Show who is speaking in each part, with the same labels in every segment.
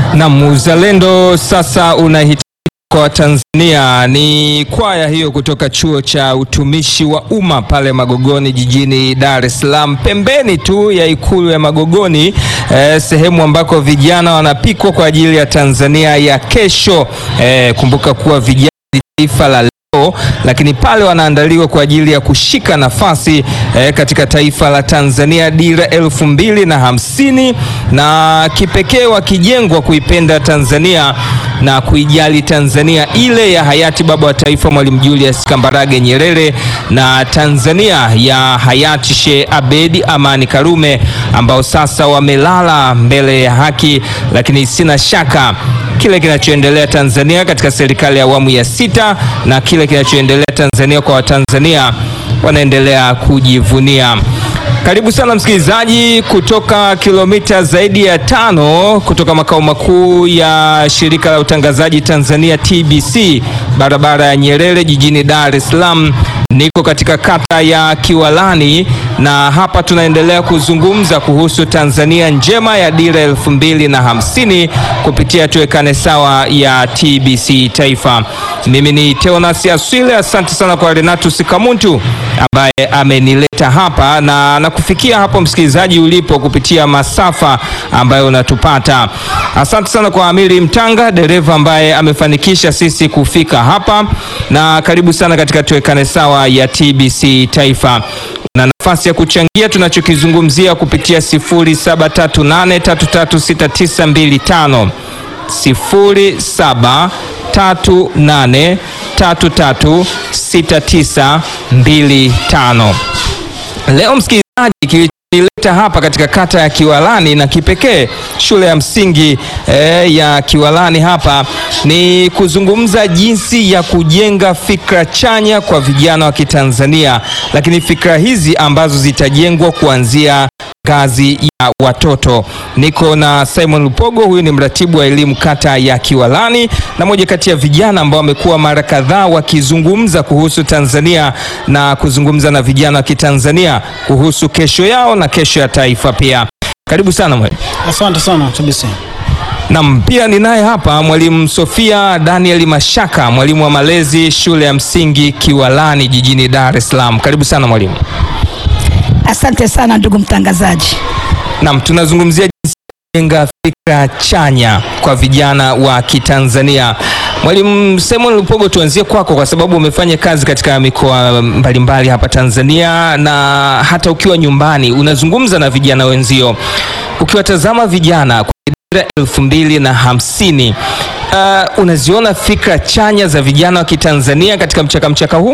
Speaker 1: Nam uzalendo sasa unahitajika kwa Tanzania. Ni kwaya hiyo kutoka chuo cha utumishi wa umma pale Magogoni jijini Dar es Salaam, pembeni tu ya ikulu ya Magogoni, eh, sehemu ambako vijana wanapikwa kwa ajili ya Tanzania ya kesho. Eh, kumbuka kuwa vijana ni taifa la leo, lakini pale wanaandaliwa kwa ajili ya kushika nafasi eh, katika taifa la Tanzania dira elfu mbili na hamsini na kipekee wakijengwa kuipenda Tanzania na kuijali Tanzania ile ya hayati baba wa taifa Mwalimu Julius Kambarage Nyerere na Tanzania ya hayati Sheikh Abedi Amani Karume ambao sasa wamelala mbele ya haki, lakini sina shaka kile kinachoendelea Tanzania katika serikali ya awamu ya sita na kile kinachoendelea Tanzania kwa Watanzania wanaendelea kujivunia. Karibu sana msikilizaji, kutoka kilomita zaidi ya tano kutoka makao makuu ya shirika la utangazaji Tanzania TBC, barabara ya Nyerere jijini Dar es Salaam. Niko katika kata ya Kiwalani na hapa tunaendelea kuzungumza kuhusu Tanzania njema ya dira elfu mbili na hamsini kupitia tuwekane sawa ya TBC Taifa. Mimi ni Teonas Aswile, asante sana kwa Renatus Kamuntu ambaye amenileta hapa na nakufikia hapo msikilizaji ulipo kupitia masafa ambayo unatupata. Asante sana kwa Amiri Mtanga, dereva ambaye amefanikisha sisi kufika hapa, na karibu sana katika tuwekane sawa ya TBC Taifa. Una nafasi ya kuchangia tunachokizungumzia kupitia 0738336925 0738336925. Leo msikilizaji, kilichonileta hapa katika kata ya Kiwalani na kipekee shule ya msingi eh, ya Kiwalani hapa ni kuzungumza jinsi ya kujenga fikra chanya kwa vijana wa Kitanzania, lakini fikra hizi ambazo zitajengwa kuanzia ngazi ya watoto. Niko na Simon Lupogo, huyu ni mratibu wa elimu kata ya Kiwalani na moja kati ya vijana ambao wamekuwa mara kadhaa wakizungumza kuhusu Tanzania na kuzungumza na vijana wa Kitanzania kuhusu kesho yao na kesho ya taifa pia. Karibu sana mwalimu.
Speaker 2: Asante sana TBC.
Speaker 1: Naam, pia ninaye hapa mwalimu Sofia Daniel Mashaka, mwalimu wa malezi shule ya msingi Kiwalani jijini Dar es Salaam. Karibu sana mwalimu.
Speaker 3: Asante sana ndugu mtangazaji.
Speaker 1: Naam, tunazungumzia jinsi ya kujenga fikra chanya kwa vijana wa Kitanzania. Mwalimu Simon Lupogo, tuanzie kwako kwa sababu umefanya kazi katika mikoa mbalimbali hapa Tanzania na hata ukiwa nyumbani unazungumza na vijana wenzio. Ukiwatazama vijana kwa dira elfu mbili na hamsini uh, unaziona fikra chanya za vijana wa Kitanzania katika mchaka mchaka huu?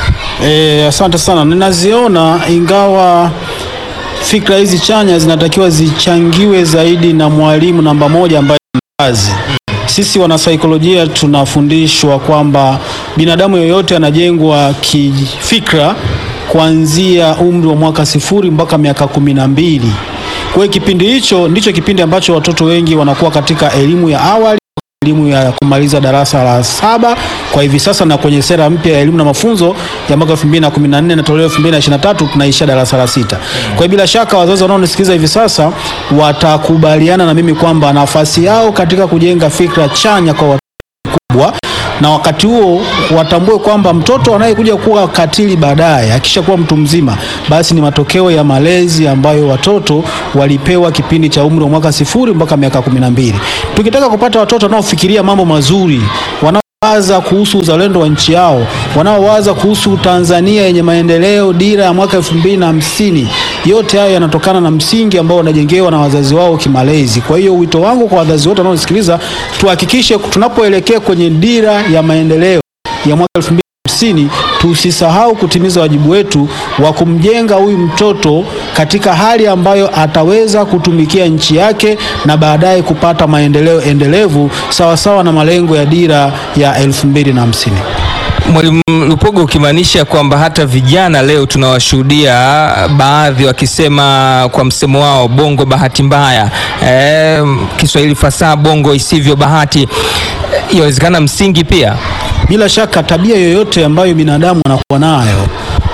Speaker 2: E, asante sana. Ninaziona ingawa fikra hizi chanya zinatakiwa zichangiwe zaidi na mwalimu namba moja ambaye ni mzazi. Sisi wanasaikolojia tunafundishwa kwamba binadamu yoyote anajengwa kifikra kuanzia umri wa mwaka sifuri mpaka miaka kumi na mbili. Kwa hiyo kipindi hicho ndicho kipindi ambacho watoto wengi wanakuwa katika elimu ya awali elimu ya kumaliza darasa la saba kwa hivi sasa, na kwenye sera mpya ya elimu na mafunzo ya mwaka 2014 na toleo 2023 tunaisha darasa la sita. Kwa hiyo bila shaka wazazi wanaonisikiliza hivi sasa watakubaliana na mimi kwamba nafasi yao katika kujenga fikra chanya kwa watoto kubwa na wakati huo watambue kwamba mtoto anayekuja kuwa katili baadaye akisha kuwa mtu mzima, basi ni matokeo ya malezi ambayo watoto walipewa kipindi cha umri wa mwaka sifuri mpaka miaka kumi na mbili. Tukitaka kupata watoto wanaofikiria mambo mazuri, wanaowaza kuhusu uzalendo wa nchi yao, wanaowaza kuhusu Tanzania yenye maendeleo, dira ya mwaka elfu mbili na hamsini, yote hayo yanatokana na msingi ambao wanajengewa na wazazi wao kimalezi. Kwa hiyo wito wangu kwa wazazi wote wanaosikiliza, tuhakikishe tunapoelekea kwenye dira ya maendeleo ya mwaka elfu mbili na hamsini tusisahau kutimiza wajibu wetu wa kumjenga huyu mtoto katika hali ambayo ataweza kutumikia nchi yake na baadaye kupata maendeleo endelevu sawasawa na malengo ya dira ya elfu mbili na hamsini.
Speaker 1: Mwalimu Lupogo, ukimaanisha kwamba hata vijana leo tunawashuhudia baadhi wakisema kwa msemo wao bongo bahati mbaya, e, Kiswahili fasaha bongo isivyo bahati. Yawezekana msingi pia
Speaker 2: Bila shaka tabia yoyote ambayo binadamu anakuwa nayo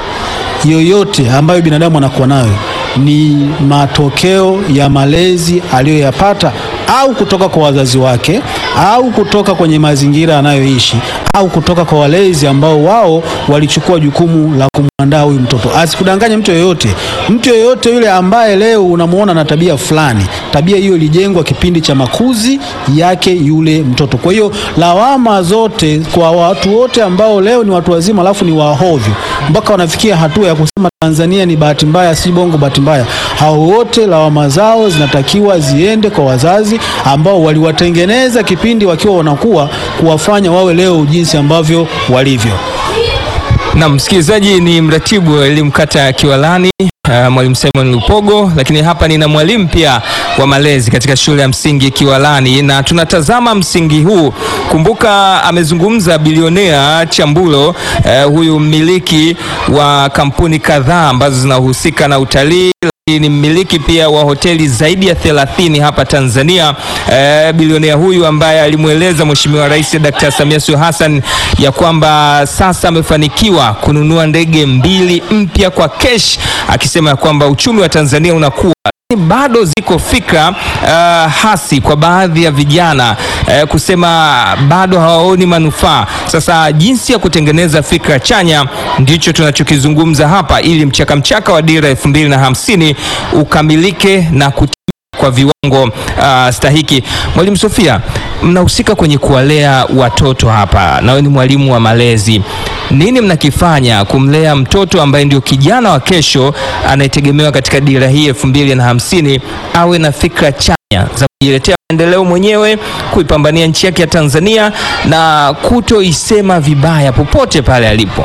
Speaker 2: yoyote ambayo binadamu anakuwa nayo ni matokeo ya malezi aliyoyapata au kutoka kwa wazazi wake au kutoka kwenye mazingira anayoishi au kutoka kwa walezi ambao wao walichukua jukumu la kumwandaa huyu mtoto. Asikudanganye mtu yoyote. Mtu yoyote yule ambaye leo unamuona na tabia fulani, tabia hiyo ilijengwa kipindi cha makuzi yake yule mtoto. Kwa hiyo lawama zote kwa watu wote ambao leo ni watu wazima alafu ni wahovyo mpaka wanafikia hatua ya kusema Tanzania ni bahati mbaya, si Bongo bahati mbaya. Hao wote lawama zao zinatakiwa ziende kwa wazazi ambao waliwatengeneza kipindi wakiwa wanakuwa kuwafanya wawe leo jinsi ambavyo walivyo.
Speaker 1: Na msikilizaji, ni mratibu wa elimu kata ya Kiwalani uh, mwalimu Simon Lupogo, lakini hapa nina mwalimu pia wa malezi katika shule ya msingi Kiwalani, na tunatazama msingi huu. Kumbuka amezungumza bilionea Chambulo, uh, huyu mmiliki wa kampuni kadhaa ambazo zinahusika na utalii ni mmiliki pia wa hoteli zaidi ya 30 hapa Tanzania. E, bilionea huyu ambaye alimweleza Mheshimiwa Rais Dr. Samia Suluhu Hassan ya kwamba sasa amefanikiwa kununua ndege mbili mpya kwa kesh, akisema ya kwamba uchumi wa Tanzania unakuwa bado ziko fikra uh, hasi kwa baadhi ya vijana uh, kusema bado hawaoni manufaa. Sasa jinsi ya kutengeneza fikra chanya ndicho tunachokizungumza hapa, ili mchaka mchaka wa dira elfu mbili na hamsini ukamilike na kutimia kwa viwango uh, stahiki. Mwalimu Sofia, mnahusika kwenye kuwalea watoto hapa, nawe ni mwalimu wa malezi nini mnakifanya kumlea mtoto ambaye ndio kijana wa kesho anayetegemewa katika dira hii elfu mbili na hamsini awe na fikra chanya za kujiletea maendeleo mwenyewe, kuipambania nchi yake ya Tanzania na kutoisema vibaya popote pale alipo?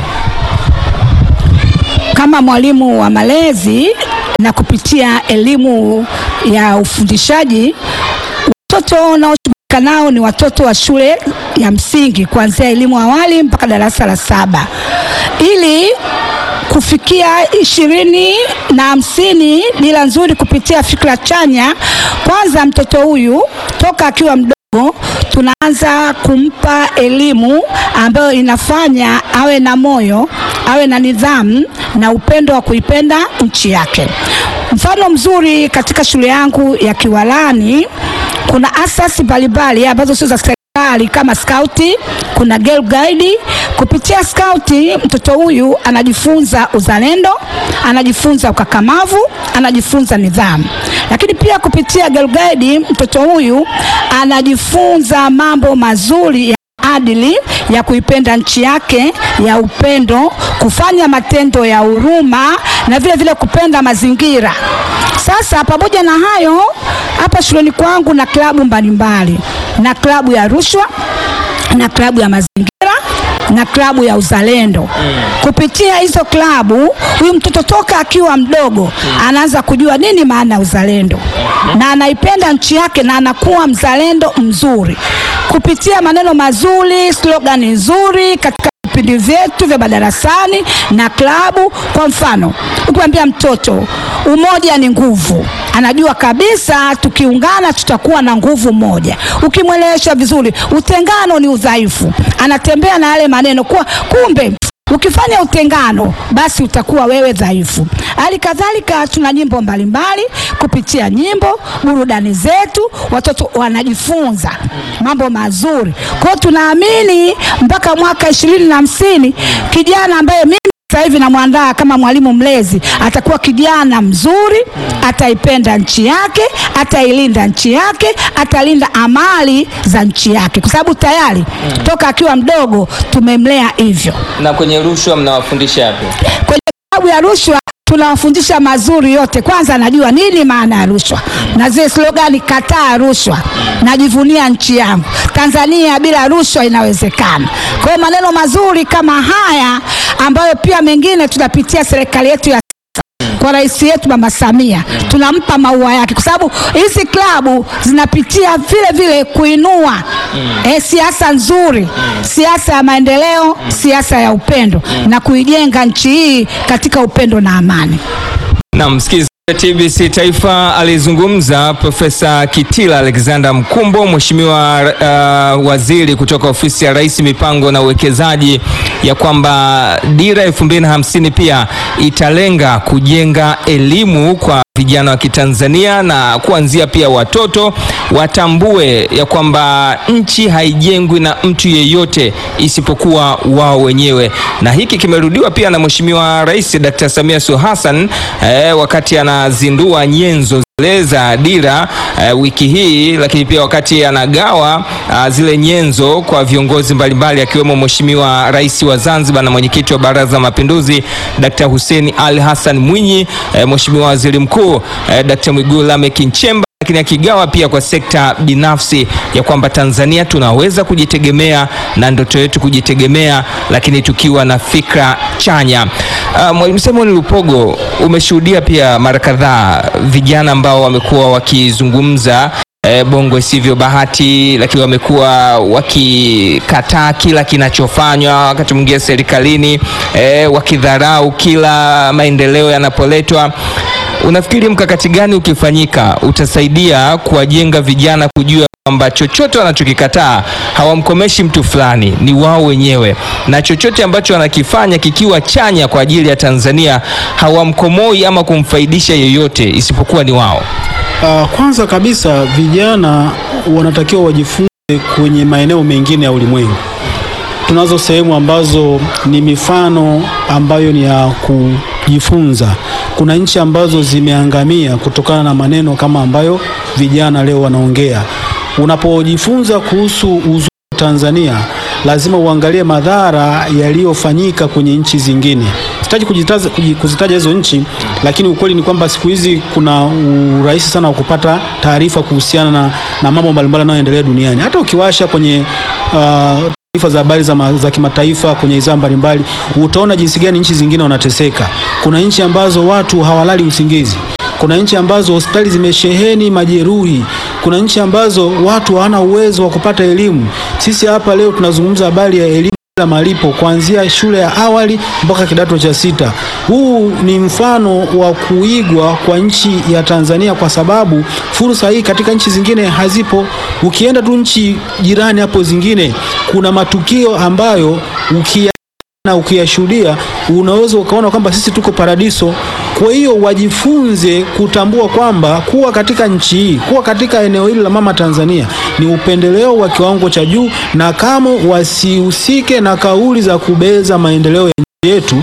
Speaker 3: Kama mwalimu wa malezi na kupitia elimu ya ufundishaji, watoto naoshughulika nao ni watoto wa shule ya msingi kuanzia elimu awali mpaka darasa la saba ili kufikia ishirini na hamsini dira nzuri kupitia fikra chanya. Kwanza mtoto huyu toka akiwa mdogo tunaanza kumpa elimu ambayo inafanya awe na moyo, awe na nidhamu na upendo wa kuipenda nchi yake. Mfano mzuri katika shule yangu ya Kiwalani kuna asasi mbalimbali ambazo sio za serikali kama skauti, kuna girl guide. Kupitia skauti mtoto huyu anajifunza uzalendo, anajifunza ukakamavu, anajifunza nidhamu. Lakini pia kupitia girl guide mtoto huyu anajifunza mambo mazuri ya adili ya kuipenda nchi yake, ya upendo, kufanya matendo ya huruma na vile vile kupenda mazingira. Sasa pamoja na hayo, hapa shuleni kwangu na klabu mbalimbali, na klabu ya rushwa na klabu ya mazingira na klabu ya uzalendo. Kupitia hizo klabu, huyu mtoto toka akiwa mdogo anaanza kujua nini maana ya uzalendo na anaipenda nchi yake na anakuwa mzalendo mzuri kupitia maneno mazuri, slogani nzuri katika vipindi vyetu vya madarasani na klabu. Kwa mfano, ukimwambia mtoto umoja ni nguvu, anajua kabisa tukiungana tutakuwa na nguvu moja. Ukimwelewesha vizuri, utengano ni udhaifu, anatembea na yale maneno kuwa kumbe ukifanya utengano basi utakuwa wewe dhaifu. Hali kadhalika tuna nyimbo mbalimbali, kupitia nyimbo burudani zetu watoto wanajifunza mambo mazuri. Kwa hiyo tunaamini mpaka mwaka ishirini na hamsini kijana ambaye mimi sasa hivi namwandaa kama mwalimu mlezi atakuwa kijana mzuri, ataipenda nchi yake, atailinda nchi yake, atalinda amali za nchi yake, kwa sababu tayari toka akiwa mdogo tumemlea hivyo.
Speaker 1: Na kwenye rushwa mnawafundisha yapi?
Speaker 3: Kwenye klabu ya rushwa tunawafundisha mazuri yote. Kwanza anajua nini maana ya rushwa na zile slogani, kataa rushwa, najivunia nchi yangu Tanzania, bila rushwa inawezekana. Kwa hiyo maneno mazuri kama haya ambayo pia mengine tunapitia serikali yetu ya kwa rais yetu Mama Samia tunampa maua yake, kwa sababu hizi klabu zinapitia vile vile kuinua eh, siasa nzuri, siasa ya maendeleo, siasa ya upendo na kuijenga nchi hii katika upendo na amani.
Speaker 1: Na msikilizaji TBC Taifa alizungumza Profesa Kitila Alexander Mkumbo, mheshimiwa uh, waziri kutoka ofisi ya Rais mipango na uwekezaji, ya kwamba dira elfu mbili na hamsini pia italenga kujenga elimu kwa vijana wa Kitanzania na kuanzia pia watoto watambue ya kwamba nchi haijengwi na mtu yeyote isipokuwa wao wenyewe, na hiki kimerudiwa pia na Mheshimiwa Rais Dr. Samia Suluhu Hassan eh, wakati anazindua nyenzo zile za dira eh, wiki hii, lakini pia wakati anagawa ah, zile nyenzo kwa viongozi mbalimbali akiwemo Mheshimiwa Rais wa Zanzibar na mwenyekiti wa Baraza la Mapinduzi Dr. Hussein Ali Hassan Mwinyi, eh, Mheshimiwa Waziri Mkuu eh, Dr. Mwigulu Lameck Nchemba lakini akigawa pia kwa sekta binafsi ya kwamba Tanzania tunaweza kujitegemea na ndoto yetu kujitegemea, lakini tukiwa na fikra chanya. Uh, Mwalimu Simon Lupogo, umeshuhudia pia mara kadhaa vijana ambao wamekuwa wakizungumza eh, bongo isivyo bahati, lakini wamekuwa wakikataa kila kinachofanywa wakati mwingine serikalini, eh, wakidharau kila maendeleo yanapoletwa. Unafikiri mkakati gani ukifanyika utasaidia kuwajenga vijana kujua kwamba chochote wanachokikataa hawamkomeshi mtu fulani, ni wao wenyewe, na chochote ambacho wanakifanya kikiwa chanya kwa ajili ya Tanzania hawamkomoi ama kumfaidisha yeyote isipokuwa ni wao?
Speaker 2: Uh, kwanza kabisa vijana wanatakiwa wajifunze kwenye maeneo mengine ya ulimwengu. Tunazo sehemu ambazo ni mifano ambayo ni ya kujifunza. Kuna nchi ambazo zimeangamia kutokana na maneno kama ambayo vijana leo wanaongea. Unapojifunza kuhusu uzuri wa Tanzania, lazima uangalie madhara yaliyofanyika kwenye nchi zingine. Sitaki kujitaza- kuji- kuzitaja hizo nchi, lakini ukweli ni kwamba siku hizi kuna urahisi sana wa kupata taarifa kuhusiana na, na mambo mbalimbali yanayoendelea duniani. Hata ukiwasha kwenye uh, taarifa za habari za, ma- za kimataifa kwenye idhaa mbalimbali utaona jinsi gani nchi zingine wanateseka. Kuna nchi ambazo watu hawalali usingizi. Kuna nchi ambazo hospitali zimesheheni majeruhi. Kuna nchi ambazo watu hawana uwezo wa kupata elimu. Sisi hapa leo tunazungumza habari ya elimu bila malipo kuanzia shule ya awali mpaka kidato cha sita. Huu ni mfano wa kuigwa kwa nchi ya Tanzania kwa sababu fursa hii katika nchi zingine hazipo. Ukienda tu nchi jirani hapo zingine, kuna matukio ambayo ukia na ukiyashuhudia unaweza ukaona kwamba sisi tuko paradiso. Kwa hiyo wajifunze kutambua kwamba kuwa katika nchi hii, kuwa katika eneo hili la mama Tanzania ni upendeleo wa kiwango cha juu, na kama wasihusike na kauli za kubeza maendeleo ya nchi yetu,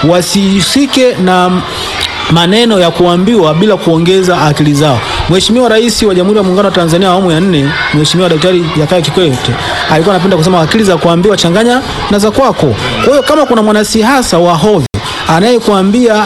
Speaker 2: wasihusike na maneno ya kuambiwa bila kuongeza akili zao. Mheshimiwa Rais wa Jamhuri ya Muungano wa Tanzania awamu ya nne, Mheshimiwa Daktari Jakaya Kikwete alikuwa anapenda kusema akili za kuambiwa changanya na za kwako. Kwa hiyo kama kuna mwanasiasa wa hovyo anayekuambia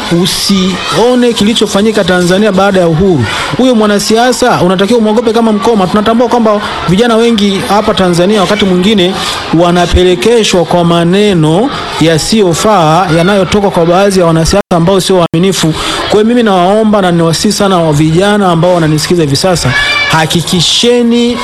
Speaker 2: usione kilichofanyika Tanzania baada ya uhuru, huyo mwanasiasa unatakiwa umwogope kama mkoma. Tunatambua kwamba vijana wengi hapa Tanzania wakati mwingine wanapelekeshwa kwa maneno yasiyofaa yanayotoka kwa baadhi ya wanasiasa ambao sio waaminifu. Kwa hiyo mimi nawaomba na niwasihi sana wa vijana ambao wananisikiza hivi sasa, hakikisheni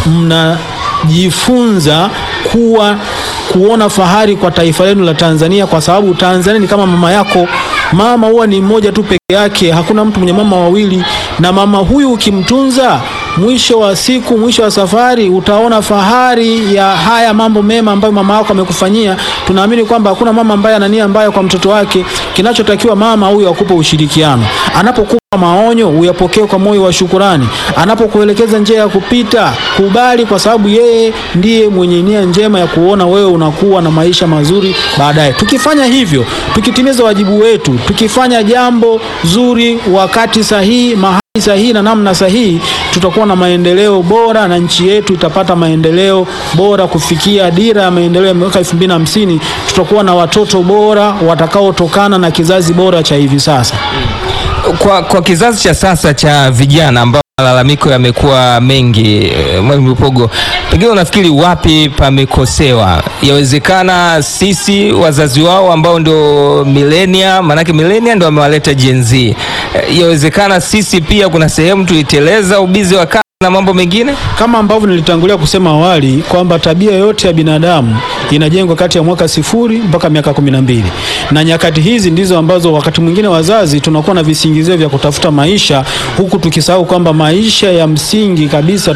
Speaker 2: mnajifunza kuwa kuona fahari kwa taifa lenu la Tanzania, kwa sababu Tanzania ni kama mama yako. Mama huwa ni mmoja tu peke yake, hakuna mtu mwenye mama wawili, na mama huyu ukimtunza mwisho wa siku, mwisho wa safari utaona fahari ya haya mambo mema ambayo mama yako amekufanyia. Tunaamini kwamba hakuna mama ambaye ana nia mbaya kwa mtoto wake. Kinachotakiwa mama huyu akupe ushirikiano, anapokupa maonyo uyapokee kwa moyo wa shukurani, anapokuelekeza njia ya kupita kubali, kwa sababu yeye ndiye mwenye nia njema ya kuona wewe unakuwa na maisha mazuri baadaye. Tukifanya hivyo, tukitimiza wajibu wetu, tukifanya jambo zuri wakati sahihi, mahali sahihi na namna sahihi, tutakuwa na maendeleo bora na nchi yetu itapata maendeleo bora kufikia dira ya maendeleo ya mwaka 2050. Tutakuwa na watoto bora watakaotokana na kizazi bora cha hivi sasa.
Speaker 1: Kwa, kwa kizazi cha sasa cha vijana ambao malalamiko yamekuwa mengi, eh, Mwalimu Lupogo, pengine unafikiri wapi pamekosewa? Yawezekana sisi wazazi wao ambao ndio milenia, maanake milenia ndio wamewaleta Gen Z. Eh, Yawezekana sisi pia kuna sehemu tuliteleza ubizi wa kazi na mambo mengine.
Speaker 2: Kama ambavyo nilitangulia kusema awali kwamba tabia yote ya binadamu inajengwa kati ya mwaka sifuri mpaka miaka kumi na mbili na nyakati hizi ndizo ambazo wakati mwingine wazazi tunakuwa na visingizio vya kutafuta maisha, huku tukisahau kwamba maisha ya msingi kabisa tunayo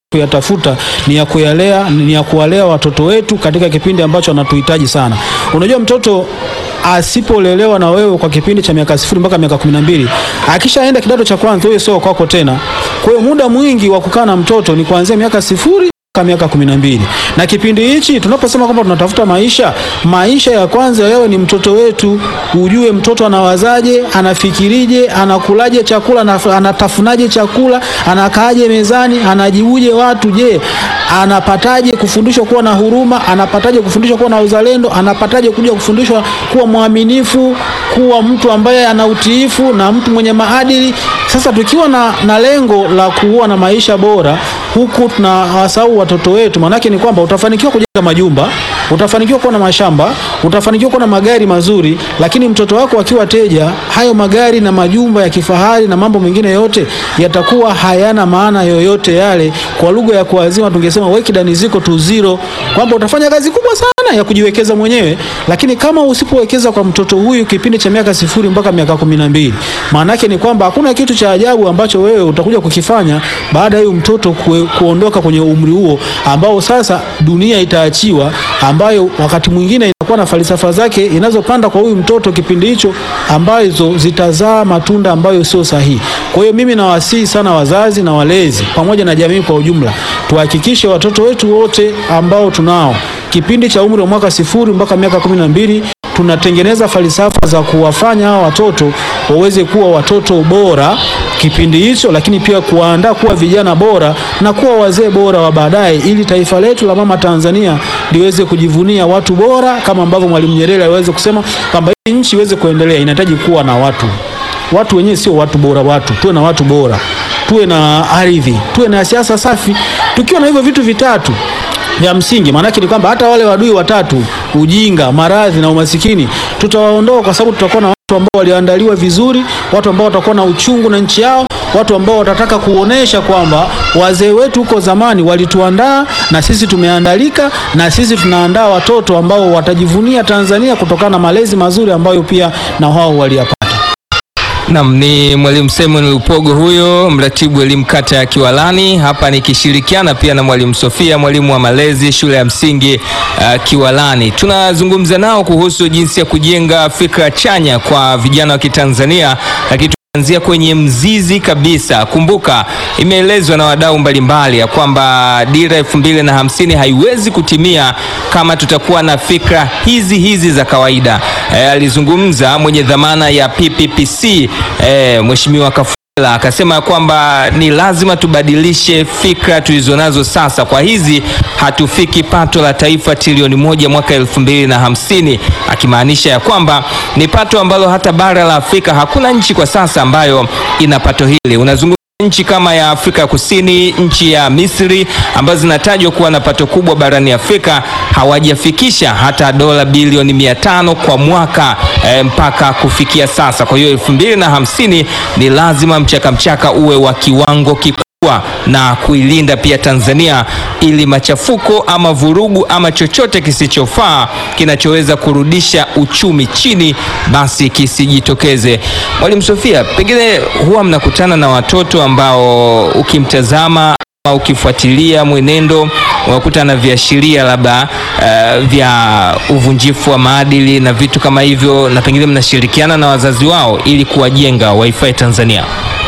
Speaker 2: kuyatafuta ni ya kuyalea, ni ya kuwalea watoto wetu katika kipindi ambacho wanatuhitaji sana. Unajua mtoto asipolelewa na wewe kwa kipindi cha miaka sifuri mpaka miaka kumi na mbili akishaenda kidato cha kwanza, wewe sio kwako tena. Kwa hiyo muda mwingi wa kukaa na mtoto ni kuanzia miaka sifuri mpaka miaka kumi na mbili na kipindi hichi tunaposema kwamba tunatafuta maisha, maisha ya kwanza yawe ni mtoto wetu. Ujue mtoto anawazaje, anafikirije, anakulaje chakula, anaf- anatafunaje chakula, anakaaje mezani, anajibuje watu. Je, anapataje kufundishwa kuwa na huruma? Anapataje kufundishwa kuwa na uzalendo? Anapataje kuja kufundishwa kuwa mwaminifu, kuwa mtu ambaye ana utiifu na mtu mwenye maadili? Sasa tukiwa na, na lengo la kuwa na maisha bora huku tunawasahau watoto wetu, maanake ni kwamba utafanikiwa kujenga majumba, utafanikiwa kuwa na mashamba, utafanikiwa kuwa na magari mazuri, lakini mtoto wako akiwa teja, hayo magari na majumba ya kifahari na mambo mengine yote yatakuwa hayana maana yoyote yale. Kwa lugha ya kuazima tungesema weki dani ziko tu zero, kwamba utafanya kazi kubwa sana ya kujiwekeza mwenyewe, lakini kama usipowekeza kwa mtoto huyu kipindi cha miaka sifuri mpaka miaka kumi na mbili, maana yake ni kwamba hakuna kitu cha ajabu ambacho wewe utakuja kukifanya baada ya huyu mtoto kue, kuondoka kwenye umri huo ambao sasa dunia itaachiwa, ambayo wakati mwingine inakuwa na falsafa zake inazopanda kwa huyu mtoto kipindi hicho, ambazo zitazaa matunda ambayo sio sahihi. Kwa hiyo mimi nawasihi sana wazazi na walezi pamoja na jamii kwa ujumla, tuhakikishe watoto wetu wote ambao tunao kipindi cha umri wa mwaka sifuri mpaka miaka kumi na mbili tunatengeneza falsafa za kuwafanya hawa watoto waweze kuwa watoto bora kipindi hicho, lakini pia kuwaandaa kuwa vijana bora na kuwa wazee bora wa baadaye, ili taifa letu la mama Tanzania liweze kujivunia watu bora, kama ambavyo Mwalimu Nyerere aliweza kusema kwamba hii nchi iweze kuendelea inahitaji kuwa na watu. Watu wenyewe sio watu bora, watu tuwe na watu bora, tuwe na ardhi, tuwe na siasa safi. Tukiwa na hivyo vitu vitatu vya msingi, maanake ni kwamba hata wale wadui watatu, ujinga, maradhi na umasikini, tutawaondoa kwa sababu tutakuwa na watu ambao walioandaliwa vizuri, watu ambao watakuwa na uchungu na nchi yao, watu ambao watataka kuonesha kwamba wazee wetu huko zamani walituandaa na sisi tumeandalika, na sisi tunaandaa watoto ambao watajivunia Tanzania kutokana na malezi mazuri ambayo pia na wao waliyapata.
Speaker 1: Nam ni mwalimu Simon Lupogo huyo, mratibu elimu kata ya Kiwalani, hapa nikishirikiana pia na mwalimu Sofia, mwalimu wa malezi shule ya msingi uh, Kiwalani. Tunazungumza nao kuhusu jinsi ya kujenga fikra chanya kwa vijana wa Kitanzania, lakini anzia kwenye mzizi kabisa. Kumbuka, imeelezwa na wadau mbalimbali ya kwamba dira elfu mbili na hamsini haiwezi kutimia kama tutakuwa na fikra hizi hizi za kawaida. E, alizungumza mwenye dhamana ya PPPC e, Mheshimiwa Kafula akasema kwamba ni lazima tubadilishe fikra tulizonazo sasa. Kwa hizi hatufiki pato la taifa trilioni moja mwaka elfu mbili na hamsini, akimaanisha ya kwamba ni pato ambalo hata bara la Afrika hakuna nchi kwa sasa ambayo ina pato hili. Unazungumza nchi kama ya Afrika Kusini, nchi ya Misri ambazo zinatajwa kuwa na pato kubwa barani Afrika hawajafikisha hata dola bilioni mia tano kwa mwaka e, mpaka kufikia sasa. Kwa hiyo elfu mbili na hamsini ni lazima mchaka mchaka uwe wa kiwango kikubwa na kuilinda pia Tanzania ili machafuko ama vurugu ama chochote kisichofaa kinachoweza kurudisha uchumi chini basi kisijitokeze. Mwalimu Sofia, pengine huwa mnakutana na watoto ambao ukimtazama ama ukifuatilia mwenendo unakuta na viashiria labda uh, vya uvunjifu wa maadili na vitu kama hivyo, na pengine mnashirikiana na wazazi wao ili kuwajenga waifae Tanzania.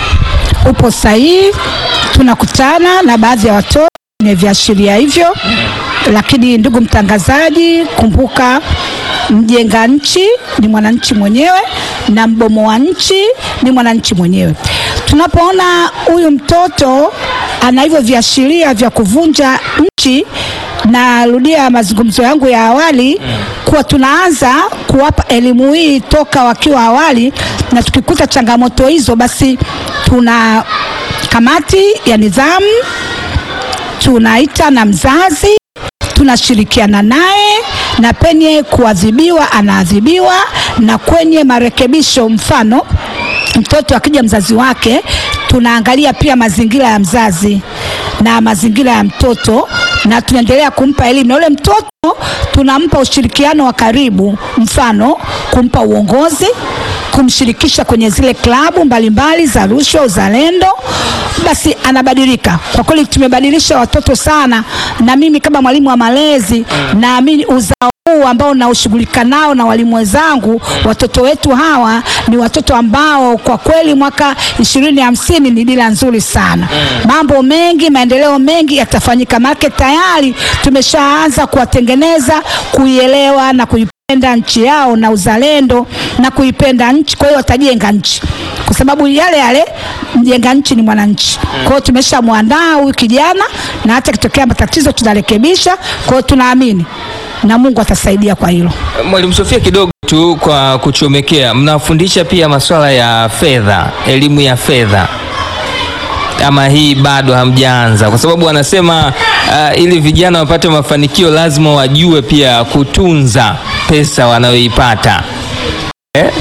Speaker 3: Upo sahihi, tunakutana na baadhi ya watoto wenye viashiria hivyo, lakini ndugu mtangazaji, kumbuka mjenga nchi ni mwananchi mwenyewe na mbomoa nchi ni mwananchi mwenyewe. Tunapoona huyu mtoto ana hivyo viashiria vya kuvunja nchi, narudia mazungumzo yangu ya awali kuwa tunaanza kuwapa elimu hii toka wakiwa awali, na tukikuta changamoto hizo, basi tuna kamati ya nidhamu, tunaita na mzazi, tunashirikiana naye na penye kuadhibiwa anaadhibiwa, na kwenye marekebisho, mfano mtoto akija mzazi wake, tunaangalia pia mazingira ya mzazi na mazingira ya mtoto, na tunaendelea kumpa elimu na yule mtoto tunampa ushirikiano wa karibu, mfano kumpa uongozi kumshirikisha kwenye zile klabu mbalimbali za rushwa, uzalendo, basi anabadilika. Kwa kweli tumebadilisha watoto sana, na mimi kama mwalimu wa malezi naamini uzao huu ambao naushughulika nao na walimu wenzangu, watoto wetu hawa ni watoto ambao kwa kweli mwaka ishirini hamsini ni dira nzuri sana. Mambo mengi, maendeleo mengi yatafanyika, maana tayari tumeshaanza kuwatengeneza kuielewa na kuipenda nchi yao na uzalendo na kuipenda nchi. Kwa hiyo watajenga nchi, kwa sababu yale yale mjenga nchi ni mwananchi. Kwa hiyo tumeshamwandaa huyu kijana, na hata kitokea matatizo tunarekebisha. Kwa hiyo tunaamini na Mungu atasaidia kwa hilo.
Speaker 1: Mwalimu Sofia, kidogo tu kwa kuchomekea, mnafundisha pia masuala ya fedha, elimu ya fedha ama hii bado hamjaanza? Kwa sababu wanasema uh, ili vijana wapate mafanikio lazima wajue pia kutunza pesa wanayoipata eh?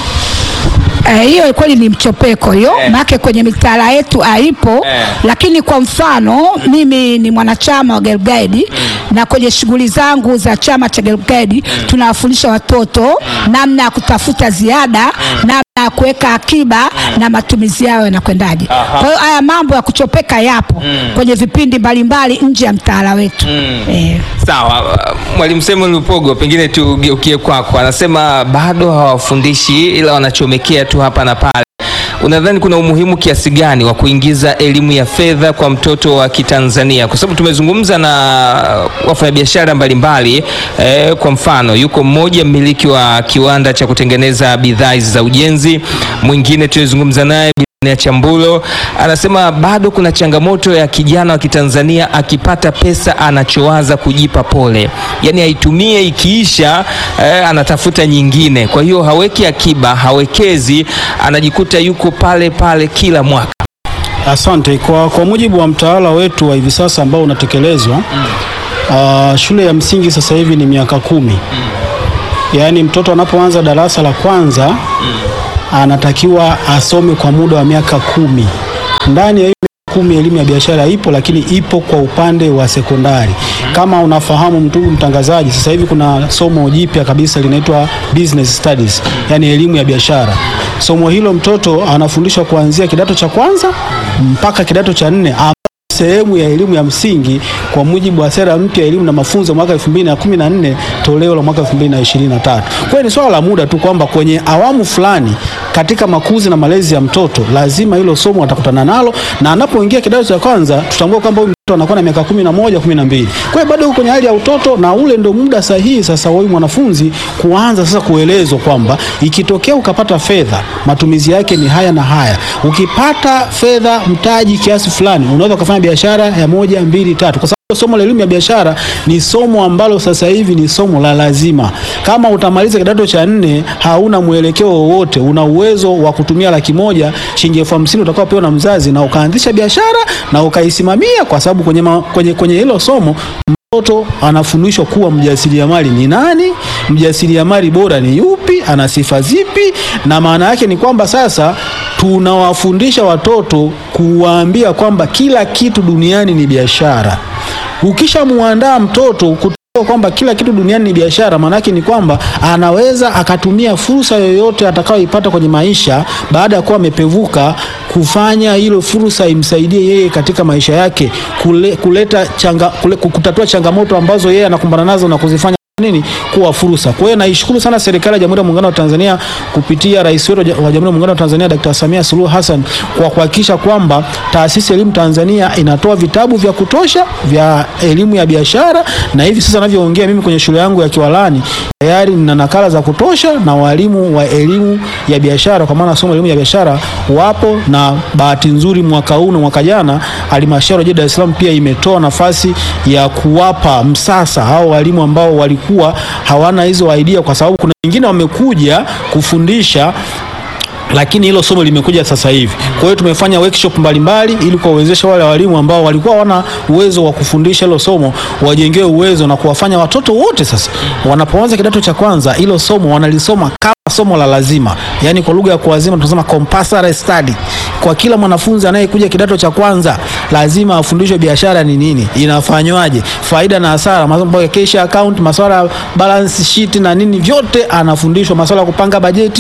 Speaker 3: Eh, hiyo kweli ni mchopeko hiyo
Speaker 1: Eh.
Speaker 3: maana kwenye mitaala yetu haipo
Speaker 1: Eh.
Speaker 3: lakini kwa mfano mimi ni mwanachama wa Girl Guide na kwenye shughuli zangu za chama cha Girl Guide tunawafundisha watoto namna ya kutafuta ziada namna ya kuweka akiba na matumizi yao yanakwendaje. Kwa hiyo haya mambo ya kuchopeka yapo kwenye vipindi mbalimbali nje ya mtaala wetu eh.
Speaker 1: Sawa, uh, mwalimu Samuel Lupogo, pengine tugeukie kwako. Anasema bado hawafundishi ila wanachomekea tu hapa na pale. Unadhani kuna umuhimu kiasi gani wa kuingiza elimu ya fedha kwa mtoto wa Kitanzania? Kwa sababu tumezungumza na wafanyabiashara mbalimbali eh, kwa mfano yuko mmoja mmiliki wa kiwanda cha kutengeneza bidhaa hizi za ujenzi, mwingine tulizungumza naye ya Chambulo anasema bado kuna changamoto ya kijana wa Kitanzania akipata pesa anachowaza kujipa pole, yaani aitumie ikiisha, eh, anatafuta nyingine. Kwa hiyo haweki akiba, hawekezi, anajikuta yuko pale pale kila mwaka.
Speaker 2: Asante. Kwa, kwa mujibu wa mtaala wetu wa hivi sasa ambao unatekelezwa ah, shule ya msingi sasa hivi ni miaka kumi. Yaani mtoto anapoanza darasa la kwanza anatakiwa asome kwa muda wa miaka kumi. Ndani ya hiyo miaka kumi elimu ya biashara ipo, lakini ipo kwa upande wa sekondari. Kama unafahamu ndugu mtangazaji, sasa hivi kuna somo jipya kabisa linaitwa business studies, yaani elimu ya biashara. Somo hilo mtoto anafundishwa kuanzia kidato cha kwanza mpaka kidato cha nne sehemu ya elimu ya msingi kwa mujibu wa sera mpya ya elimu na mafunzo mwaka 2014 toleo la mwaka 2023. Kwa hiyo ni swala la muda tu kwamba kwenye awamu fulani katika makuzi na malezi ya mtoto lazima hilo somo atakutana nalo, na anapoingia kidato cha kwanza tutambue kwamba huyu mtoto anakuwa na miaka kumi na moja kumi na mbili. Kwa hiyo bado yuko kwenye hali ya utoto, na ule ndio muda sahihi sasa wa huyu mwanafunzi kuanza sasa kuelezwa kwamba ikitokea ukapata fedha matumizi yake ni haya na haya. Ukipata fedha mtaji kiasi fulani, unaweza ukafanya biashara ya moja mbili tatu, kwa sababu somo la elimu ya biashara ni somo ambalo sasa hivi ni somo la lazima. Kama utamaliza kidato cha nne hauna mwelekeo wowote, una uwezo wa kutumia laki moja shilingi elfu hamsini utakaopewa na mzazi na ukaanzisha biashara na ukaisimamia, kwa sababu kwenye, ma, kwenye, kwenye hilo somo mtoto anafundishwa kuwa mjasiriamali ni nani, mjasiriamali bora ni yupi, ana sifa zipi, na maana yake ni kwamba sasa tunawafundisha watoto kuwaambia kwamba kila kitu duniani ni biashara. Ukishamuandaa mtoto kutambua kwamba kila kitu duniani ni biashara, maanake ni kwamba anaweza akatumia fursa yoyote atakayoipata kwenye maisha baada ya kuwa amepevuka kufanya hilo fursa imsaidie yeye katika maisha yake kule, kuleta changa, kule, kutatua changamoto ambazo yeye anakumbana nazo na kuzifanya nini kuwa fursa. Kwa hiyo naishukuru sana serikali ya Jamhuri ya Muungano wa Tanzania kupitia rais wetu wa Jamhuri ya Muungano wa Tanzania Dr. Samia Suluhu Hassan kwa kuhakikisha kwamba taasisi ya elimu Tanzania inatoa vitabu vya kutosha vya elimu ya biashara, na hivi sasa ninavyoongea mimi kwenye shule yangu ya Kiwalani tayari nina nakala za kutosha na walimu wa elimu ya biashara, kwa maana somo la elimu ya biashara wapo, na bahati nzuri mwaka huu na mwaka jana halmashauri ya jiji Dar es Salaam pia imetoa nafasi ya kuwapa msasa hao walimu ambao walikuwa hawana hizo idea, kwa sababu kuna wengine wamekuja kufundisha lakini hilo somo limekuja sasa hivi. Kwa hiyo tumefanya workshop mbalimbali ili kuwawezesha wale walimu ambao walikuwa hawana uwezo wa kufundisha hilo somo wajengewe uwezo na kuwafanya watoto wote sasa wanapoanza kidato cha kwanza hilo somo wanalisoma kama somo la lazima, yaani kwa lugha ya kuwazima tunasema compulsory study. Kwa kila mwanafunzi anayekuja kidato cha kwanza lazima afundishwe biashara ni nini, inafanywaje, faida na hasara, mambo ya cash account, masuala ya balance sheet na nini, vyote anafundishwa, masuala ya kupanga bajeti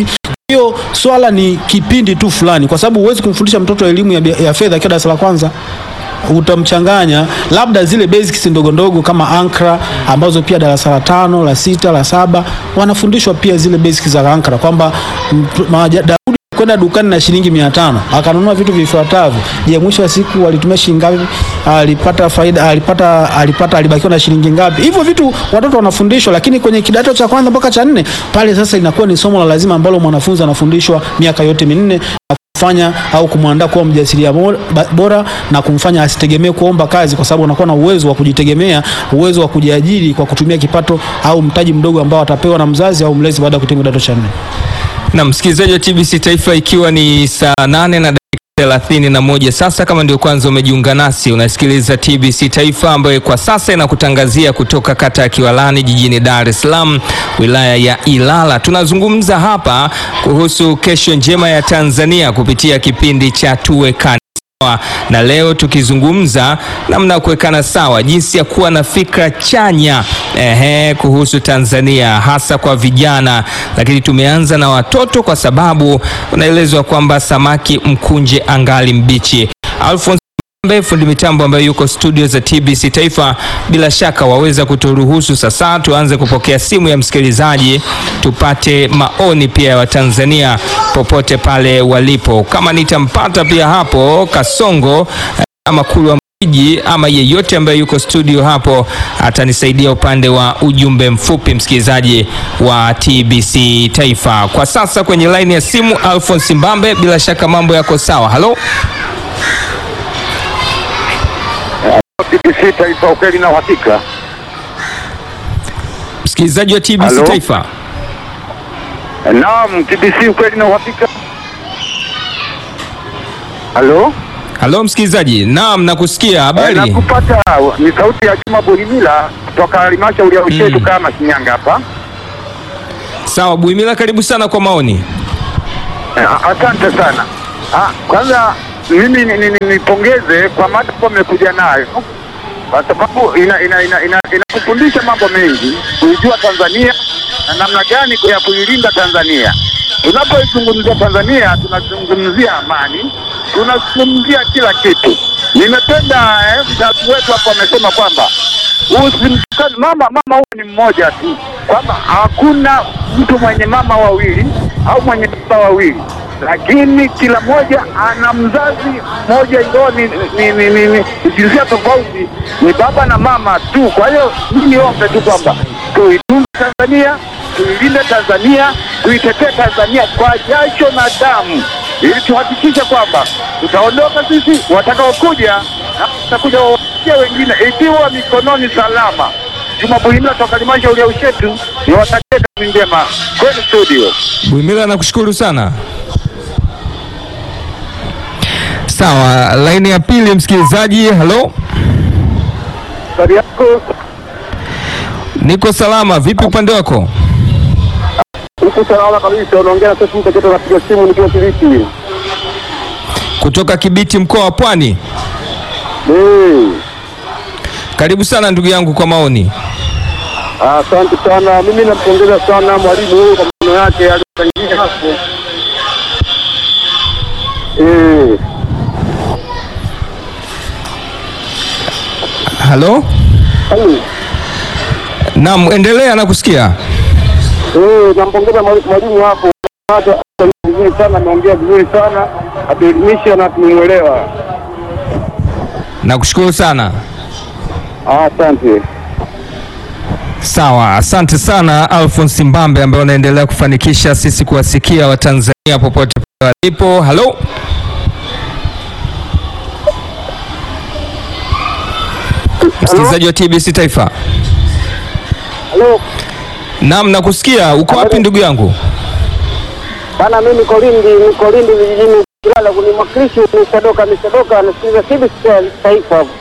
Speaker 2: hiyo swala ni kipindi tu fulani, kwa sababu huwezi kumfundisha mtoto elimu ya, bia- ya fedha akiwa darasa la kwanza utamchanganya labda zile basics ndogo ndogo kama ankara ambazo pia darasa la tano la sita la saba wanafundishwa pia zile basics za ankara kwamba mtu- maja- Daudi kwenda dukani na shilingi mia tano akanunua vitu vifuatavyo. Je, mwisho wa siku alitumia shilingi ngapi? Alipata faida, alipata alipata alibakiwa na shilingi ngapi? Hivyo vitu watoto wanafundishwa, lakini kwenye kidato cha kwanza mpaka cha nne pale sasa inakuwa ni somo la lazima ambalo mwanafunzi anafundishwa miaka yote minne na kumfanya au kumwandaa kuwa mjasiriamali bora na kumfanya asitegemee kuomba kazi, kwa sababu anakuwa na uwezo wa kujitegemea, uwezo wa kujiajiri kwa kutumia kipato au mtaji mdogo ambao atapewa na mzazi au mlezi baada ya kuhitimu kidato cha nne.
Speaker 1: Na msikilizaji wa TBC Taifa, ikiwa ni saa nane na dakika thelathini na moja sasa, kama ndio kwanza umejiunga nasi, unasikiliza TBC Taifa ambayo kwa sasa inakutangazia kutoka kata ya Kiwalani jijini Dar es Salaam, wilaya ya Ilala. Tunazungumza hapa kuhusu kesho njema ya Tanzania kupitia kipindi cha Tuwekane sawa na leo tukizungumza namna ya kuwekana sawa, jinsi ya kuwa na fikra chanya ehe, kuhusu Tanzania hasa kwa vijana, lakini tumeanza na watoto kwa sababu unaelezwa kwamba samaki mkunje angali mbichi. Alphonse Mbe, fundi mitambo ambaye yuko studio za TBC Taifa, bila shaka waweza kuturuhusu sasa tuanze kupokea simu ya msikilizaji, tupate maoni pia ya Watanzania popote pale walipo. Kama nitampata pia hapo Kasongo eh, ama Kulwa Mjiji ama yeyote ambaye yuko studio hapo atanisaidia upande wa ujumbe mfupi, msikilizaji wa TBC Taifa. Kwa sasa kwenye laini ya simu Alphonse Mbambe, bila shaka mambo yako sawa. Halo.
Speaker 4: TBC Taifa, ukweli na uhakika.
Speaker 1: Msikilizaji wa TBC
Speaker 4: Halo?
Speaker 1: Taifa.
Speaker 4: Naam, TBC, ukweli na uhakika. Halo,
Speaker 1: Halo msikilizaji, naam, nakusikia.
Speaker 4: Eh,
Speaker 1: Habari?
Speaker 4: nakupata. Ni sauti ya Juma Buhimila kutoka halmashauri ya Ushetu
Speaker 1: Mm.
Speaker 4: kama Shinyanga hapa.
Speaker 1: Sawa, Buimila, karibu sana kwa maoni.
Speaker 4: Eh, Asante sana. Ah, kwanza mimi ni- ni- ni- nipongeze kwa mada ambayo mmekuja nayo kwa sababu ina ina ina ina- inatufundisha mambo mengi kuijua Tanzania na namna gani ya kuilinda Tanzania. Tunapoizungumzia Tanzania tunazungumzia amani, tunazungumzia kila kitu. Nimependa eh, mzazi wetu hapo amesema kwamba usimtukane mama. Mama huyu ni mmoja tu, kwamba hakuna mtu mwenye mama wawili au mwenye baba wawili, lakini kila mmoja ana mzazi mmoja, ingawa ni, ni, ni, ni, ni jinsia tofauti, ni baba na mama tu. Kwa hiyo mimi niombe tu kwamba tuitunze Tanzania, tuilinde Tanzania, tuitetee Tanzania kwa jasho na damu, ili tuhakikishe kwamba tutaondoka sisi, watakaokuja na tutakuja wawafikia wengine ikiwa mikononi salama. Juma Buhimila toka halmashauri ya Ushetu, niwatakie kazi njema kwenu studio.
Speaker 1: Buimila, nakushukuru sana. Sawa, laini ya pili msikilizaji. Halo,
Speaker 4: Habari yako
Speaker 1: niko salama. Vipi upande wako?
Speaker 4: huku? Salama kabisa, unaongea na sasa, mtoto napiga simu nikiwa Kibiti.
Speaker 1: Kutoka Kibiti, mkoa wa Pwani.
Speaker 4: Eh,
Speaker 1: Karibu sana ndugu yangu kwa maoni.
Speaker 4: Asante sana, mimi nampongeza sana mwalimu huyu kwa maneno yake aliyochangia hapo. Eh,
Speaker 1: Halo,
Speaker 4: halo.
Speaker 1: naam, endelea, nakusikia.
Speaker 4: Eh, nampongeza mwali- mwalimu hapo, hata vizuri sana, ameongea vizuri sana, atuelimisha na tumemwelewa.
Speaker 1: Nakushukuru sana.
Speaker 4: Asante.
Speaker 1: Sawa, asante sana Alphonse Mbambe ambaye unaendelea kufanikisha sisi kuwasikia Watanzania popote pale walipo. Halo, msikilizaji wa TBC Taifa.
Speaker 4: Halo,
Speaker 1: Naam, nakusikia. Uko wapi ndugu yangu?
Speaker 4: bana, mimi niko Lindi, niko Lindi vijijini Kilala, kuni mwakilishi Misadoka, Misadoka anasikiliza TBC Taifa hapo.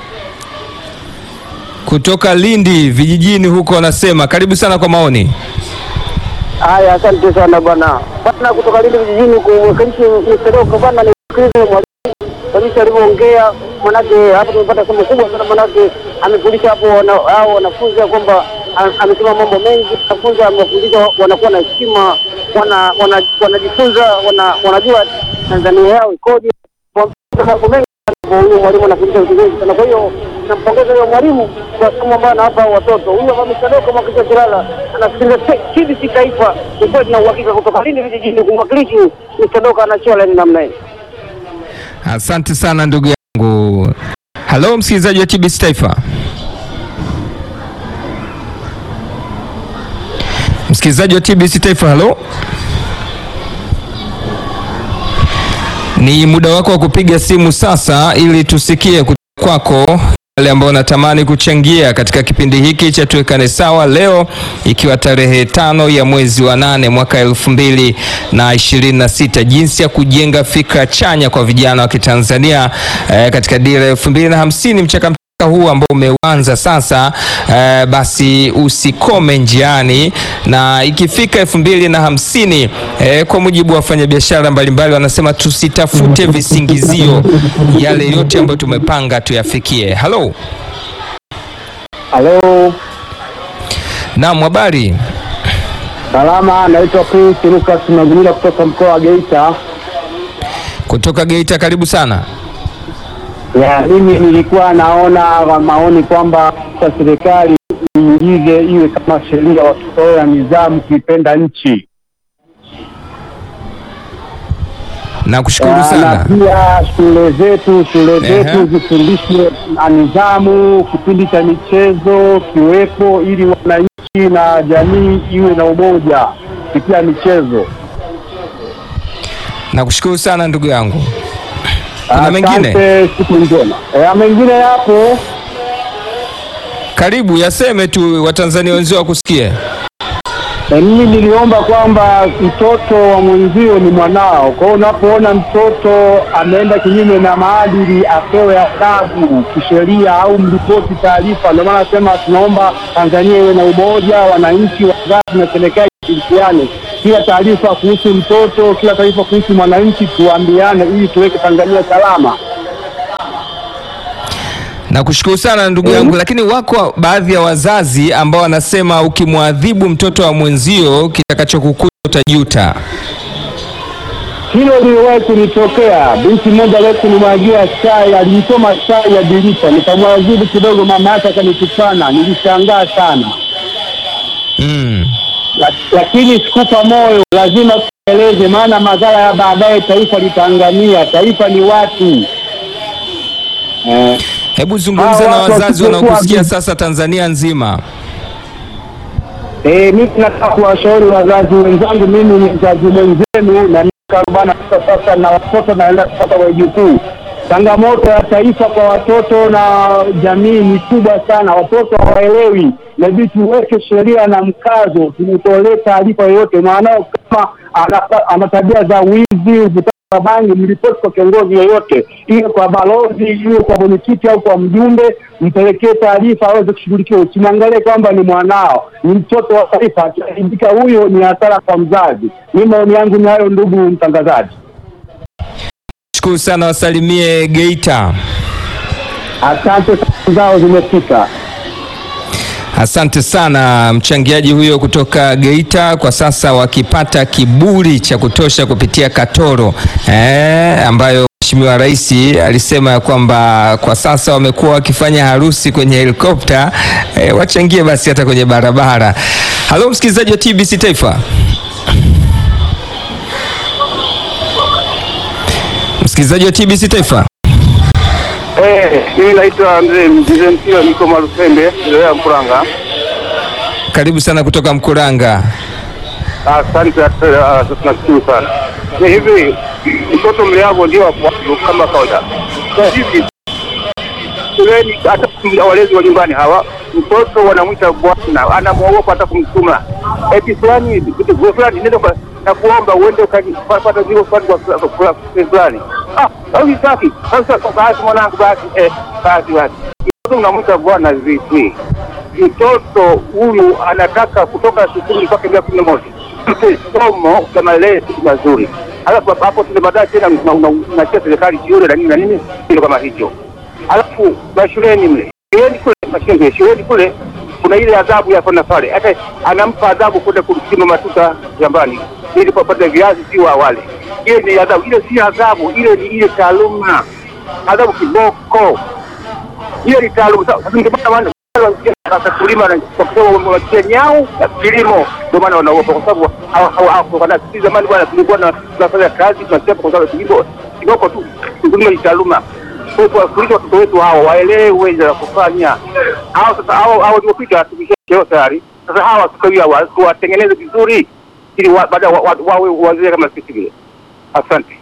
Speaker 1: Kutoka Lindi vijijini huko, wanasema karibu sana kwa maoni.
Speaker 4: Haya, asante sana bwana. Bwana kutoka Lindi vijijini kumwakilishi Misadoka bwana, nisikilize mwalimu kabisa alivyoongea, manake hapo tumepata somo kubwa sana, manake amefundisha hapo wana- hao wanafunzi ya kwamba a- amesema mambo mengi, wanafunzi amewafundisha wanakuwa na heshima
Speaker 5: wana wana- wanajifunza wana, wanajua Tanzania yao ikoje. Mambo mengi sana huyo mwalimu anafundisha vitu vingi sana. Kwa hiyo nampongeza huyo mwalimu kwa somo ambayo anawapa hao watoto. Huyo mama Sadoka Mwakilishi Kilala anasikiliza TBC Taifa, ni kweli na uhakika kutoka lini vijijini kumwakilishi Sadoka anachiwa laini namna hii.
Speaker 1: Asante sana ndugu yangu. Halo msikilizaji wa TBC Taifa. Msikilizaji wa TBC Taifa, halo. Ni muda wako wa kupiga simu sasa ili tusikie kutoka kwako wale ambao natamani kuchangia katika kipindi hiki cha tuwekane sawa leo ikiwa tarehe tano ya mwezi wa nane mwaka elfu mbili na ishirini na sita jinsi ya kujenga fikra chanya kwa vijana wa Kitanzania eh, katika dira ya elfu mbili na hamsini mchaka huu ambao umeanza sasa eh, basi usikome njiani na ikifika elfu mbili na hamsini eh, kwa mujibu wa wafanyabiashara mbalimbali wanasema tusitafute visingizio, yale yote ambayo tumepanga tuyafikie. Halo,
Speaker 5: Halo,
Speaker 1: naam, habari?
Speaker 5: salama. Naitwa Prince Lucas Magumila kutoka mkoa wa Geita.
Speaker 1: Kutoka Geita, karibu sana.
Speaker 5: Ya, mimi nilikuwa naona kwa maoni kwamba kwa serikali iingize iwe kama sheria watoto wawe na nidhamu kuipenda nchi
Speaker 1: Nakushukuru
Speaker 5: Ya, na
Speaker 1: sana.
Speaker 5: pia shule zetu shule
Speaker 1: Ehe.
Speaker 5: zetu zifundishwe na nidhamu, kipindi cha michezo kiwepo, ili wananchi na jamii iwe na umoja kupitia michezo.
Speaker 1: Nakushukuru sana ndugu yangu. Kuna mengine?
Speaker 5: Asante, siku njema. Ya, mengine yapo
Speaker 1: Karibu, yaseme tu, Watanzania wenzio wakusikie.
Speaker 5: Na mimi niliomba kwamba mtoto wa mwenzio ni mwanao. Kwa hiyo unapoona mtoto ameenda kinyume na maadili, apewe adhabu kisheria au mripoti taarifa. Ndio maana nasema tunaomba Tanzania iwe na umoja, wananchi, wazazi na serikali ishirikiane. Kila taarifa kuhusu mtoto, kila taarifa kuhusu mwananchi tuambiane, ili tuweke Tanzania salama.
Speaker 1: Nakushukuru sana ndugu yangu, lakini wako baadhi ya wazazi ambao wanasema ukimwadhibu mtoto wa mwenzio kitakachokukuta utajuta.
Speaker 5: Hilo liliwahi kunitokea. Binti mmoja leo kunimwagia chai, aliitoma chai ya dirisha, nikamwadhibu kidogo, mama yake akanitukana. Nilishangaa sana,
Speaker 1: Mm.
Speaker 5: La- lakini sikupa moyo, lazima tueleze, maana madhara ya baadaye taifa litaangamia. Taifa ni watu eh.
Speaker 1: Hebu zungumza
Speaker 5: Hawa
Speaker 1: na
Speaker 5: watu
Speaker 1: wazazi
Speaker 5: wasipokuwa
Speaker 1: wanaokusikia
Speaker 5: vi-
Speaker 1: sasa Tanzania nzima.
Speaker 5: Eh, mimi nataka kuwashauri wazazi wenzangu, mimi ni mzazi mwenzenu na miaka arobaini na tisa sasa na watoto naenda kupata wajukuu. Changamoto ya taifa kwa watoto na jamii ni kubwa sana, watoto hawaelewi. Inabidi tuweke sheria na mkazo, tumtolee taarifa yoyote mwanao kama ana- ana tabia za wizi, uvutaji wa bangi, mripoti kwa kiongozi yoyote, iwe kwa balozi, iwe kwa mwenyekiti au kwa mjumbe, mpelekee taarifa aweze kushughulikiwa. Usimwangalie kwamba ni mwanao, ni mtoto wa taifa. Akiharibika huyo ni hasara kwa mzazi. Mi maoni yangu ni hayo, ndugu mtangazaji.
Speaker 1: Shukuru sana, wasalimie Geita.
Speaker 5: Asante, salamu zao zimefika.
Speaker 1: Asante sana mchangiaji huyo kutoka Geita, kwa sasa wakipata kiburi cha kutosha kupitia Katoro eh, ambayo Mheshimiwa Rais alisema ya kwamba kwa sasa wamekuwa wakifanya harusi kwenye helikopta eh, wachangie basi hata kwenye barabara. Halo msikilizaji wa TBC Taifa. Msikilizaji wa TBC Taifa.
Speaker 4: Eh, mimi naitwa mzee mzee Mpira, niko Marufembe, wilaya ya Mkuranga.
Speaker 1: Karibu sana kutoka Mkuranga.
Speaker 4: Asante, ah, tunashukuru sana. Ni hivi mtoto mleavo ndio wa kwanza kama kawaida. Kwa hivi shuleni, hata walezi wa nyumbani hawa, mtoto wanamwita bwana, anamwogopa hata kumtuma eti fulani vitu fulani, nenda kwa na kuomba uende ukapata zile fulani kwa kwa- kwa fulani. Ah, au hitaki sasa, basi mwanangu, basi eh, basi basi, mtoto unamwita bwana vipi? mtoto huyu anataka kutoka sifuri mpaka miaka kumi na moja somo za malezi mazuri, alafu hapo tuna baadaye tena una- una- unachia serikali shule na nini na nini, kitu kama hicho. Alafu mashuleni mle shuleni kule mashuleni shuleni kule kuna ile adhabu ya kona pale, hata anampa adhabu kwenda kumchima matuta shambani, ili wapate viazi si wa wale. Ile ni adhabu, ile si adhabu, ile ni ile taaluma, adhabu kiboko, ile ni taaluma. Sasa ndio maana wana- sasa kulima na kwa sababu wametia nyau ya kilimo, ndio maana wanaogopa kwa sababu hawa- hawa- hawa- wana- sisi zamani bwana tulikuwa na tunafanya kazi tunachapa kwa sababu kilimo kiboko tu, kulima ni taaluma. Kwa hiyo tuwafundishe watoto wetu hao waelewe la kufanya. Hao sasa hao hao waliopita tumeshacheo tayari. Sasa hawa tukawia wa- tuwatengeneze vizuri ili wa- baadaye wa- wa- wawe wazee kama sisi vile. Asante.